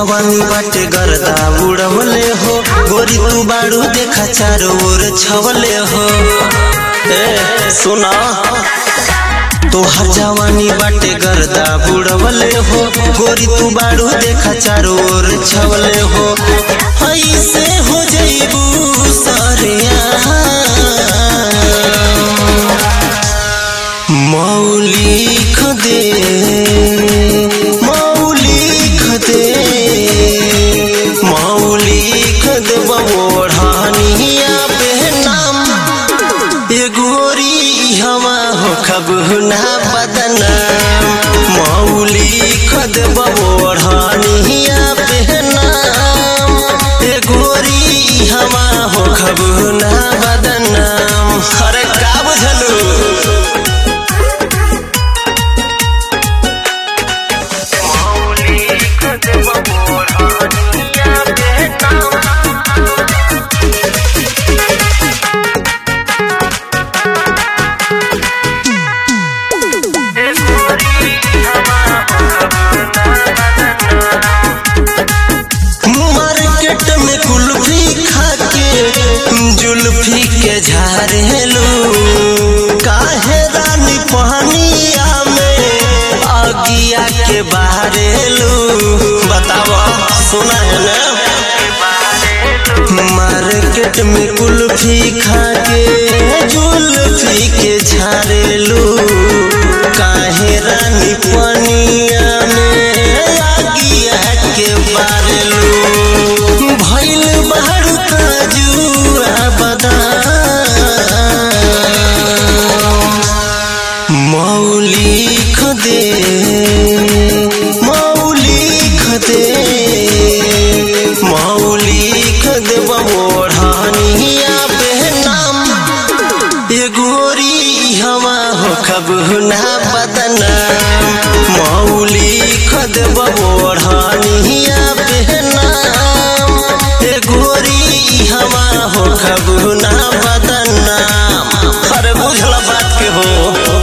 जवानी बाटे गर्दा उड़वले हो गोरी तू बाड़ू देखा चारो ओर छवले हो ए सुना तोहर जवानी बाटे गर्दा बुड़वले हो गोरी तू बाड़ू देखा चारो ओर छवले हो ऐसे हो जइबू सरिया मौलिक दे मौलिक दे मौलिक दे बबोढ़ानिया पे नाम ए गोरी हवा हो खबुना बदनाम मौलिक दे बबोढ़ानिया पे नाम ए गोरी हवा हो खबुना बदनाम अरे का बुझलू मार्केट में कुल्फी खाके जुल्फी के झारेलू काहे रानी पहनिया में अगिया के बारेलू बतावा सुना है ना मार्केट में कुल्फी खाके जुल्फी के झारेलू काहे रानी पनिया में अगिया के बारेलू भइल बारू काजुआ बदाम मौलिक दे मौलिक दे मौलिक दे बबोढ़ानिया पे नाम ए गोरी हवा हो खबुना बदनाम मौलिक दे बबोढ़ानिया पे नाम ए गोरी हवा हो खबुना बदनाम अरे बुझला बात के हो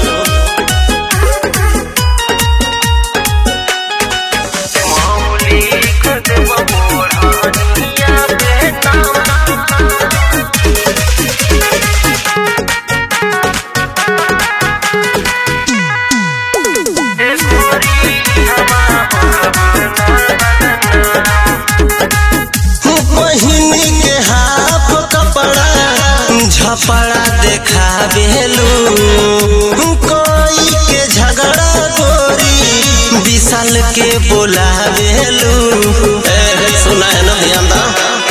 पहिनी के हाफ कपड़ा झपड़ा देखा बेलू कोई के झगड़ा गोरी विशाल के बोला बेलू सुना है ना ध्यान दा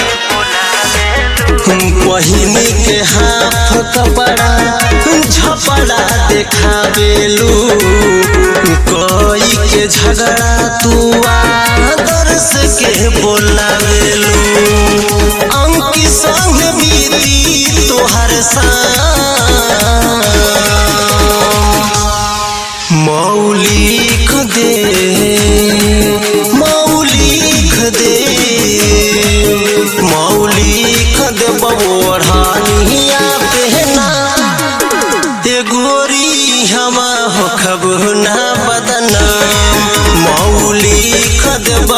पहिनी के हाफ कपड़ा झपड़ा देखा बेलू कोई के झगड़ा तू आदर्श के बोला बेलू अंकी संग बीती तोहर शाम मौलिक दे मौलिक दे मौलिक दे बबोढ़ानिया पहना ए गोरी हमा हो खबुना बदनाम मौलिक दे